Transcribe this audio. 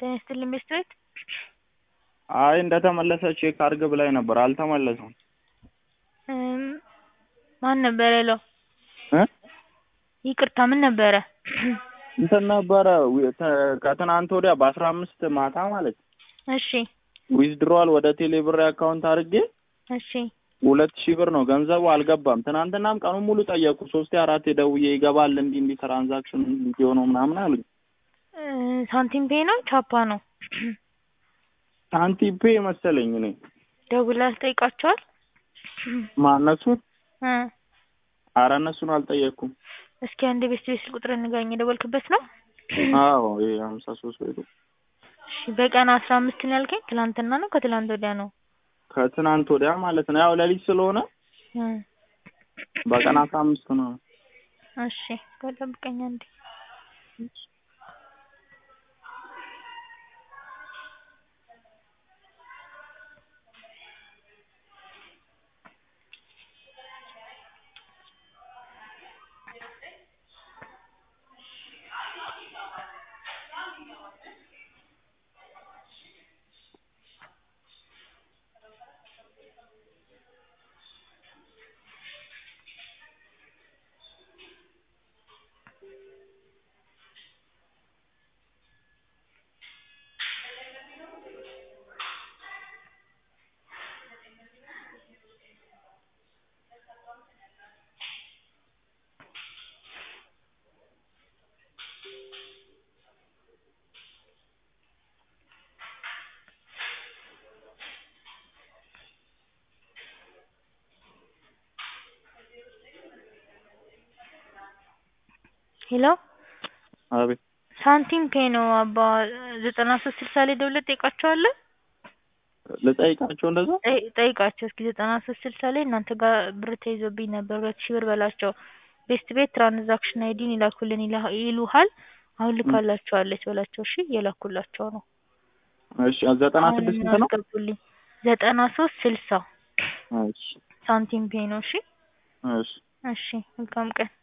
ጤና ይስጥልኝ ቤስት አይ እንደተመለሰ ቼክ አድርግ ብላኝ ነበር አልተመለሰም። እም ማን ነበር ያለው? እ ይቅርታ ምን ነበረ? እንትን ነበረ ዊ- ተ- ከትናንት ወዲያ በአስራ አምስት ማታ ማለት እሺ ዊዝድሮዋል ወደ ቴሌ ብር አካውንት አድርጌ እሺ ሁለት ሺህ ብር ነው ገንዘቡ አልገባም። ትናንትናም ቀኑን ሙሉ ጠየቁ። ሶስቴ አራቴ ደውዬ ይገባል እንዲህ እንዲህ ትራንዛክሽን ቪዲዮ ነው ምናምን አሉኝ። እ ሳንቲም ፔይ ነው ቻፓ ነው? ሳንቲም ፔ መሰለኝ እኔ ደውለህ ጠይቃቸዋል? ማነሱን እ አረ እነሱን አልጠየቅኩም። እስኪ አንድ ቤስት ቤት ስልክ ቁጥር ንገረኝ የደወልክበት ነው? አዎ ይሄ ሀምሳ ሶስት ወይ እሺ በቀን አስራ አምስት ነው ያልከኝ ትላንትና ነው ከትላንት ወዲያ ነው? ከትናንት ወዲያ ማለት ነው። ያው ሌሊት ስለሆነ እ በቀን አስራ አምስት ነው። እሺ ቆይ ጠብቀኝ አንዴ ሄሎ አቤት ሳንቲም ፔይ ነው አባ ዘጠና ሶስት ስልሳ ላይ ደውለህ ትጠይቃቸዋለህ? ልጠይቃቸው እንደዛ ጠይ- ጠይቃቸው እስኪ ዘጠና ሶስት ስልሳ ላይ እናንተ ጋር ብር ተይዞብኝ ነበር ሁለት ሺህ ብር በላቸው ቤስት ቤት ትራንዛክሽን አይዲን ይላኩልን ይላ- ይሉሃል አሁን ልካላችኋለች በላቸው እሺ እየላኩላቸው ነው እሺ ዘጠና አሁን ስድስት ስንት ነው? አስገቡልኝ ዘጠና ሶስት ስልሳ እሺ ሳንቲም ፔይ ነው እሺ እሺ እሺ መልካም ቀን